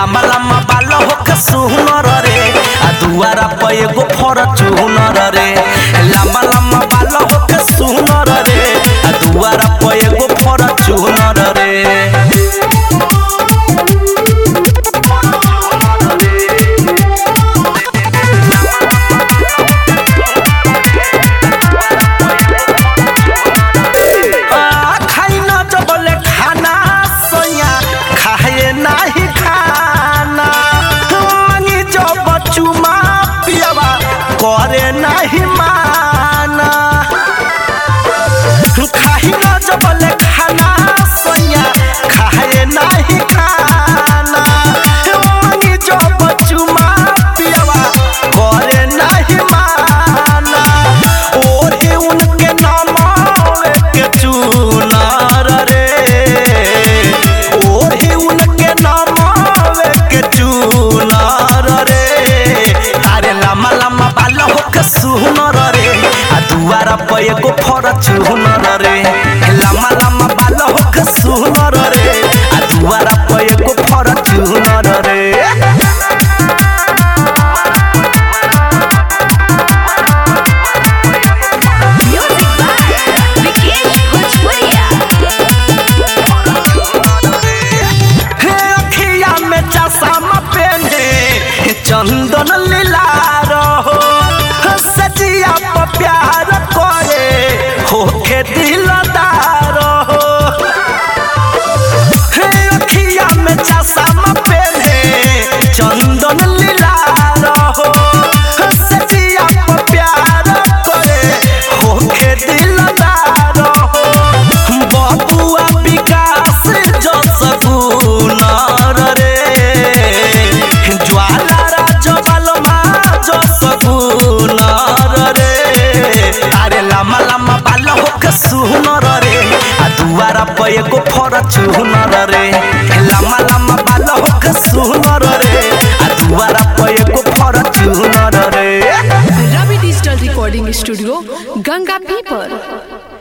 लामा लामा बाल होके सुनर रे आ दुआरा पे एगो फॉर्च्यूनर रे लामा लामा बाल होके सुनर रे आ दुआरा पे एगो फॉर्च्यूनर रे आ, खाई ना जबले खाना सोया खाए नाही खाना मांगी जब चुमा पियावा करे नाही माना खाई ना जबले खाना सोया खाए नाही खाना मांगी जब चुमा पियावा करे नाही माना ओढ़े उनके नाम के चुनार रे ओढ़े उनके नाम के चुनार रे अरे लम्बा लम्बा बाल होके सुनर रे आ दुआरा पे एगो फॉर्च्यूनर रे लम्बा लम्बा बाल होके सुनर रे आ दुआरा पे एगो फॉर्च्यूनर रे Music by Vikesh Bhojpuria. हे अखिया में चश्मा पहने चंदन लीला रहो सजिया पर प्यार करे होके दिलदार हो हे अखिया में चश्मा पहने चंदन लीला रहो सजिया पर प्यार करे होके दिलदार हो बबुआ विकास जो सगुनर रे ज्वाला राजबलमा जो सगुनर रे अरे लम्बा लम्बा बाल होके सुनर रे आ दुआरा पे एगो फॉर्च्यूनर रे लम्बा लम्बा बाल होके सुनर रे आ दुआरा पे एगो फॉर्च्यूनर रे Ravi digital recording studio Ganga पीपर